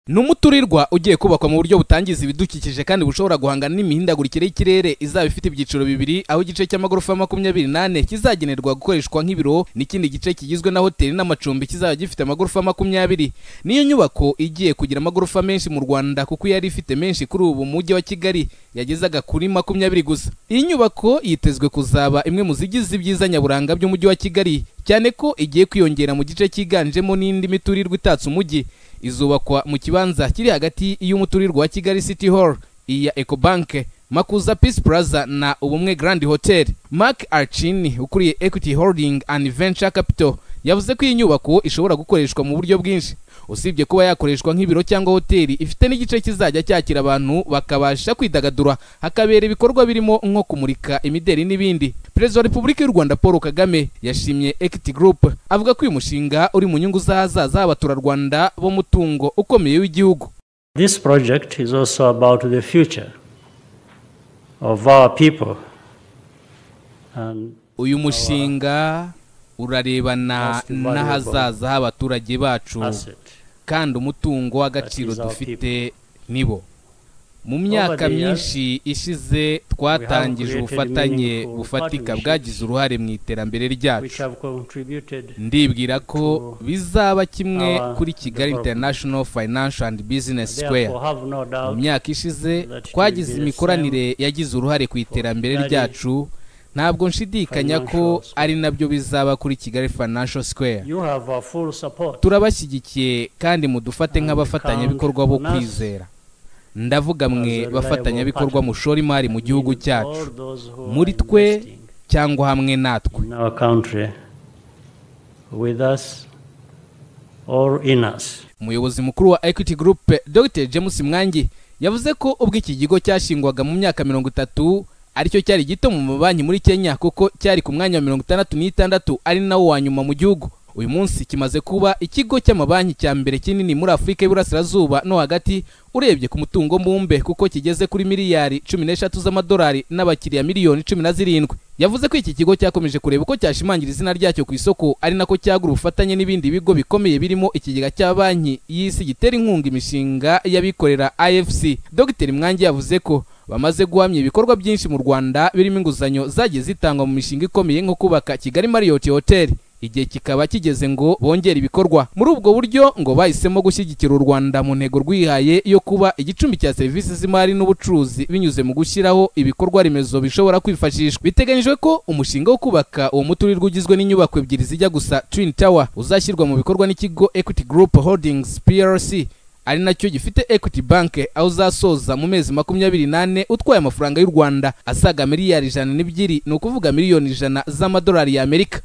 ni umuturirwa ugiye kubakwa mu buryo butangiza ibidukikije kandi bushobora guhangana n'imihindagurikire y'ikirere izaba ifite ibyiciro bibiri aho igice cy'amagorofa makumyabiri n'ane kizagenerwa gukoreshwa nk'ibiro n'ikindi gice kigizwe na hoteli n'amacumbi kizaba gifite amagorofa makumyabiri niyo nyubako igiye kugira amagorofa menshi mu rwanda kuko yari ifite menshi kuri ubu mu mujyi wa kigali yagezaga kuri makumyabiri gusa iyi nyubako yitezwe kuzaba imwe mu zigize ibyiza nyaburanga by'umujyi wa kigali cyane ko igiye kwiyongera mu gice cyiganjemo n'indi miturirwa itatse umujyi izubakwa mu kibanza kiri hagati y'umuturirwa wa Kigali City Hall iya Ecobank Makuza Peace Plaza na Ubumwe Grand Hotel Mark Archini ukuriye Equity Holding and Venture Capital yavuze ko iyi nyubako ishobora gukoreshwa mu buryo bwinshi usibye kuba yakoreshwa nk'ibiro cyangwa hoteli ifite n'igice kizajya cyakira abantu bakabasha kwidagadura hakabera ibikorwa birimo nko kumurika imideri n'ibindi perezida wa repubulika y'u rwanda paul kagame yashimye equity group avuga ko uyu mushinga uri mu nyungu z'ahazaza h'abaturarwanda b'umutungo ukomeye w'igihugu This project is also about the future of our people. And uyu mushinga urarebana Most valuable n'ahazaza h'abaturage bacu asset. kandi umutungo w'agaciro That is our dufite nibo mu myaka the years, myinshi ishize twatangije created ubufatanye meaningful bufatika partnerships bwagize uruhare mu iterambere Which ryacu have contributed ndibwira ko to bizaba kimwe our kuri kigali development. international financial and business square therefore have no mu doubt myaka ishize that it twagize will be the imikoranire yagize uruhare ku iterambere Kigali ryacu ntabwo nshidikanya ko Financial Square. ari nabyo bizaba kuri kigali financial square you have our full support. turabashyigikiye kandi mudufate And nk'abafatanyabikorwa count bo on us kwizera ndavuga mwe as a bafatanyabikorwa reliable mushora imari mu gihugu Meaning cyacu all those who are muri twe investing cyangwa hamwe natwe in our country with us or in us. umuyobozi mukuru wa equity group dr james mwangi yavuze ko ubwo iki kigo cyashingwaga mu myaka mirongo itatu aricyo cyari gito mu mabanki muri kenya kuko cyari ku mwanya wa mirongo itandatu n'itandatu ari nawo wa nyuma mu gihugu uyu munsi kimaze kuba ikigo cy'amabanki cya mbere kinini muri afurika y'iburasirazuba no hagati urebye ku mutungo mbumbe kuko kigeze kuri miliyari cumi n'eshatu z'amadolari n'abakiriya miliyoni cumi na zirindwi yavuze ko iki kigo cyakomeje kureba uko cyashimangira izina ryacyo ku isoko ari nako cyagura ubufatanye n'ibindi bigo bikomeye birimo ikigega cya banki y'isi gitera inkunga imishinga y'abikorera afc dr mwangi yavuze ko bamaze guhamya ibikorwa byinshi mu rwanda birimo inguzanyo zagiye zitangwa mu mishinga ikomeye nko kubaka kigali marriott hotel igihe kikaba kigeze ngo bongere ibikorwa muri ubwo buryo ngo bahisemo gushyigikira u rwanda mu ntego rwihaye yo kuba igicumbi cya serivisi z'imari n'ubucuruzi binyuze mu gushyiraho ibikorwa remezo bishobora kwifashishwa biteganyijwe ko umushinga wo kubaka uwo muturirwa ugizwe n'inyubako ebyiri zijya gusa twin tower uzashyirwa mu bikorwa n'ikigo equity group holdings plc ari nacyo gifite equity bank aho uzasoza mu mezi makumyabiri n'ane utwaye amafaranga y'u rwanda asaga miliyari ijana n'ebyiri ni ukuvuga miliyoni ijana z'amadolari y'amerika